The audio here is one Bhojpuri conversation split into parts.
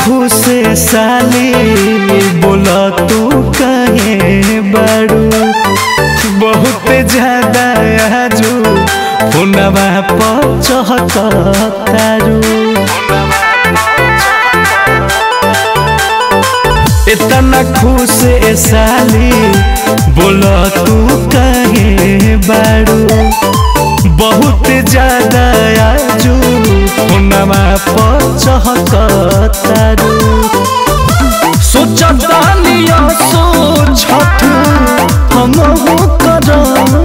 खुश साली बोला तू कहे बड़ू बहुत ज्यादा आजू फोनवा पर चहकतारू इतना खुश साली बोला तू कहे बड़ू बहुत ज्यादा आजू फोनवा पर चहकतारू सोचतानिया सोचत हम करम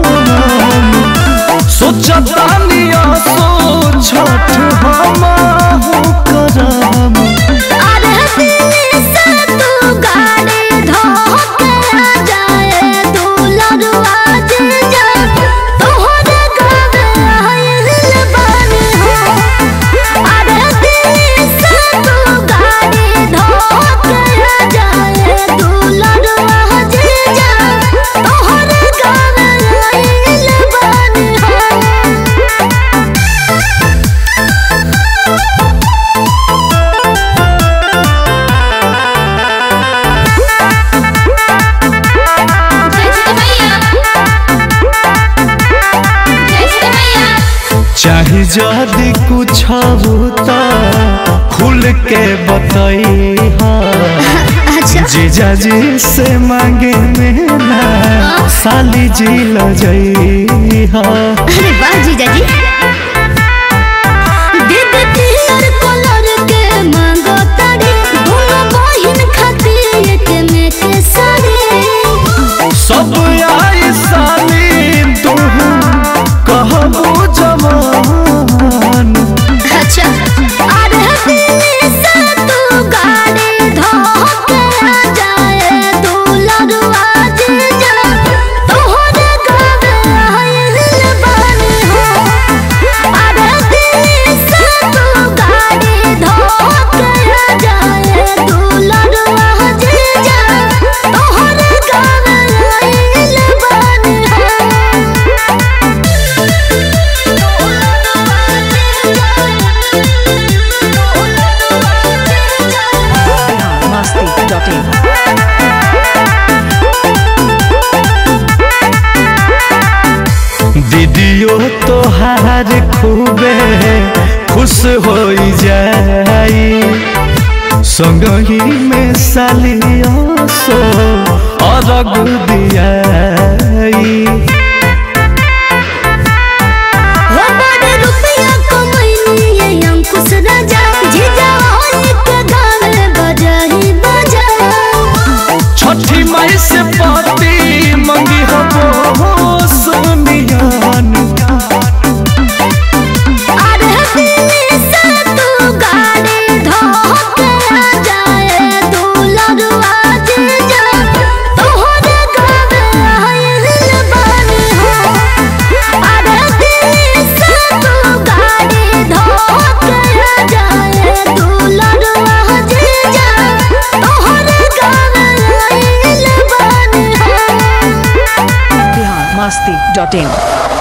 सोचतानिया सोचत हम करम अरे दिल से तू गाड़ी धोके आ जाए तू लड़वा जे जा तोहरे गावे आइल बानी हो अरे दिल से तू गाड़ी धोके आ जाए तू लड़वा जे जा तोहरे गावे आइल बानी हो चाहे जदि कुछ होता खुल के बताई अच्छा जीजा जी से मांगे मेरा साली जी लजई हा अरे वाह जीजा जी दीद पियर कलर के मांगो तारी दोनों बहिन खातिर एक में के साड़ी सब आई साली तू कहबू जवान अच्छा अरे दिल से तू गाड़ी धोके आ जाए तू लड़वा जीजा तोहरे गावे आइल बानी हो अरे दिल से तू गाड़ी धोके आ जाए तू लड़वा जीजा तोहरे गावे आइल बानी हो masti.in. दीदियो तोहार खूबे खुश हो जाई संगही में सालियो सो अरग दियाई हो बड़े रुपया कमैनी ये अंकुश राजा जीजा होई के गावे बजाही बजा छठी माई से पाती मंगी हबो सोनियान अरे दिल से तू गाड़ी धोके आ जाए तू लड़वा जीजा तोहरे गावे आइल बानी हो अरे दिल से तू गाड़ी धोके आ जाए तू लड़वा जीजा तोहरे गावे आइल बानी हो Bihan masti.in.